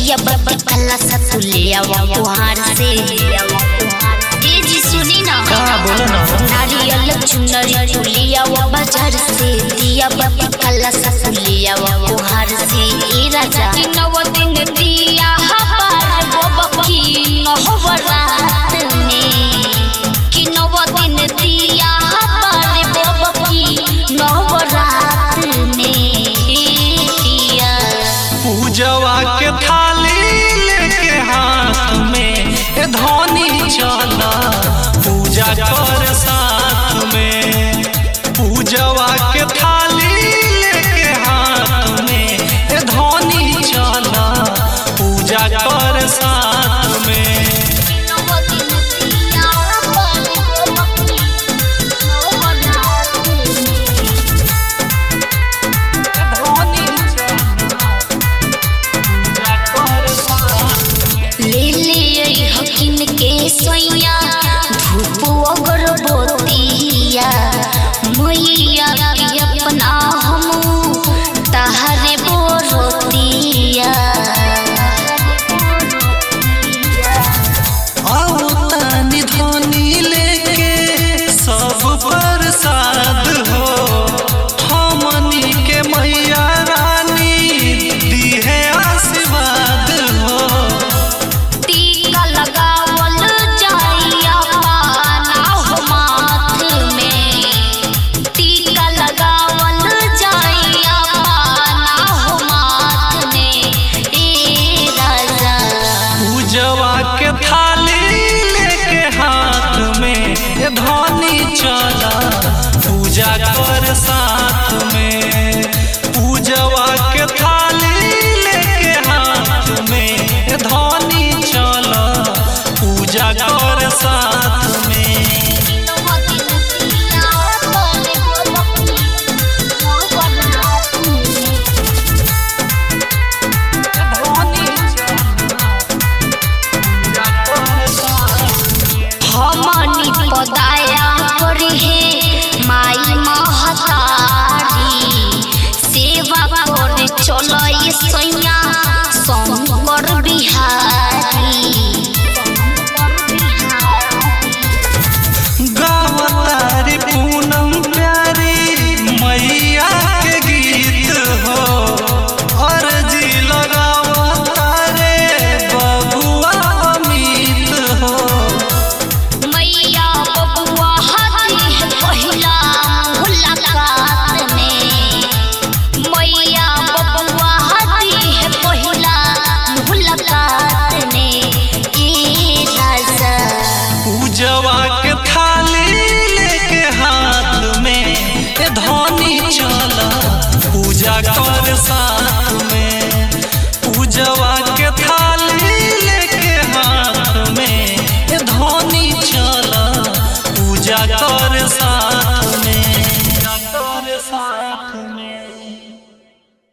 दिया बाबा कल्ला सतुलिया कुहार से ए जी सुनी ना का बोलो ना नारियल चुनरी चुलिया बाजार से दिया बाबा कल्ला सतुलिया कुहार से ए राजा नव दिन दिया हबार बाबा की नहवरात में कि नव दिन दिया हबार बाबा की नहवरात में दिया पूजवा के थाली लेके हाथ में ए धोनी चला पूजा कर साथ में पूजवा के थाली लेके हाथ में ए धोनी चला पूजा कर साथ में धोनी चला पूजा कर साथ में ले ले हकिन के सोइया धूप अगरबत्तिया मैया के अपना हम तहरे बोरतिया आवतानी धोनी लेके सब प्रसाद हो हमनी के मैया रानी दीहे आशीर्वाद हो टीका लगावल जाइया पाना हो माथ में टीका लगावल जाइया पाना हो माथ में ए राजा पूजवा के थाली लेके हाथ में ए धोनी चला पूजा कर साथ में